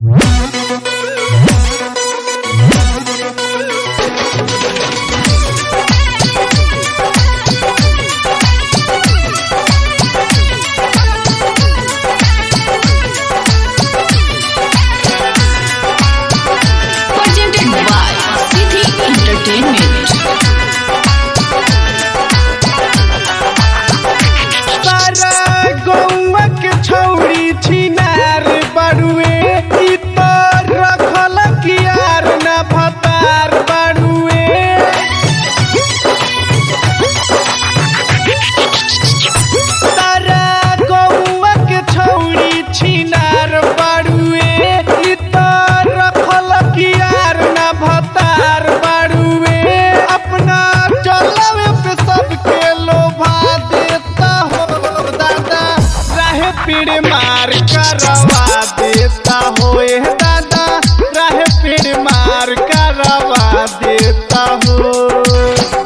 होए दादा रहे पेड़ मार करवा देता हो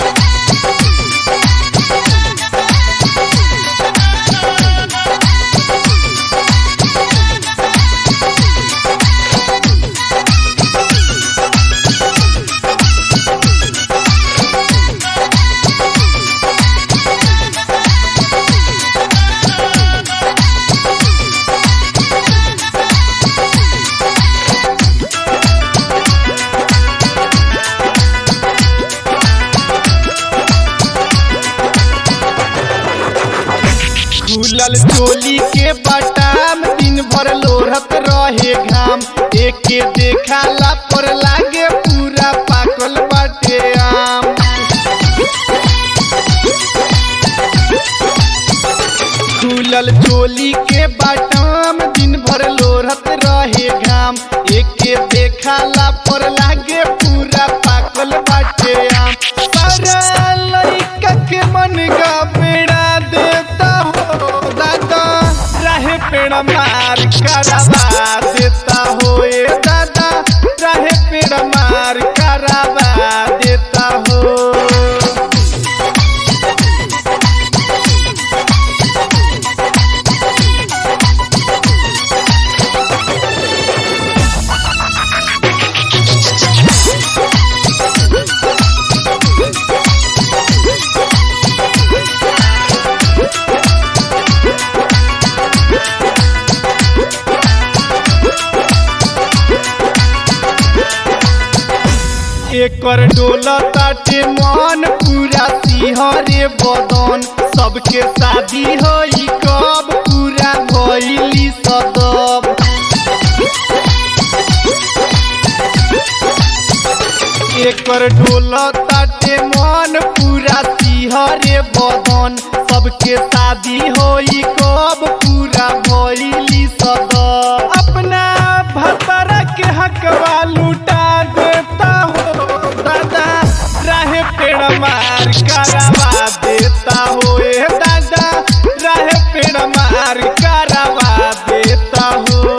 खुलल चोली के बटाम दिन भर लोरत रहे घाम एके देखाला पर लागे पूरा पाकल बाटे आम खुलल चोली के बटाम दिन भर लोरत रहे घाम एके देखाला पर लागे पूरा पाकल बाटे आम सारा लइका के मन का बेड़ा देता हो दादा रहे पेड़ मार करवा देता हो ए दादा रहे पेड़ मार करवा देता हो एकर डोला ताटे मन पूरा सिहरे बदन सबके शादी होई कब पूरा भइली सदब एकर डोला ताटे मन पूरा सिहरे बदन सबके शादी होई कब पूरा भइली सदब अपना भतरा के हकवा लूटा देता हो दादा रहे पेड़ मार करवा देता हो ए दादा रहे पेड़ मार करवा देता हो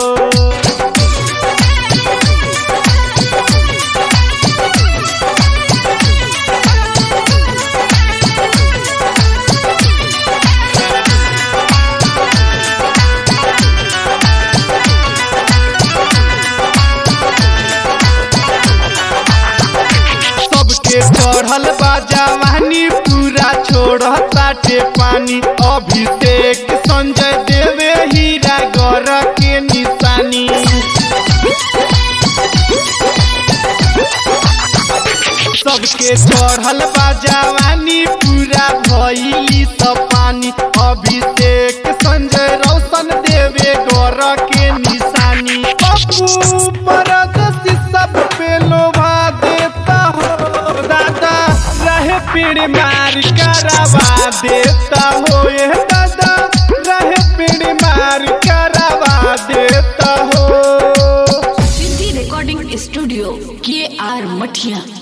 सबके चढ़ल बा जवानी पूरा छोड़ ताटे पानी अभिषेक संजय देवे हीरा गर के निशानी सबके चढ़ल बा जवानी पूरा भइली सब पानी अभिषेक संजय रोशन देवे गर के निशानी पप्पू परदसी सब पे लोभा देता हो दादा रहे पेड़ मार करवा देता हो ये दादा रहे पेड़ मार करवा देता हो सिद्धि रिकॉर्डिंग स्टूडियो के आर मठिया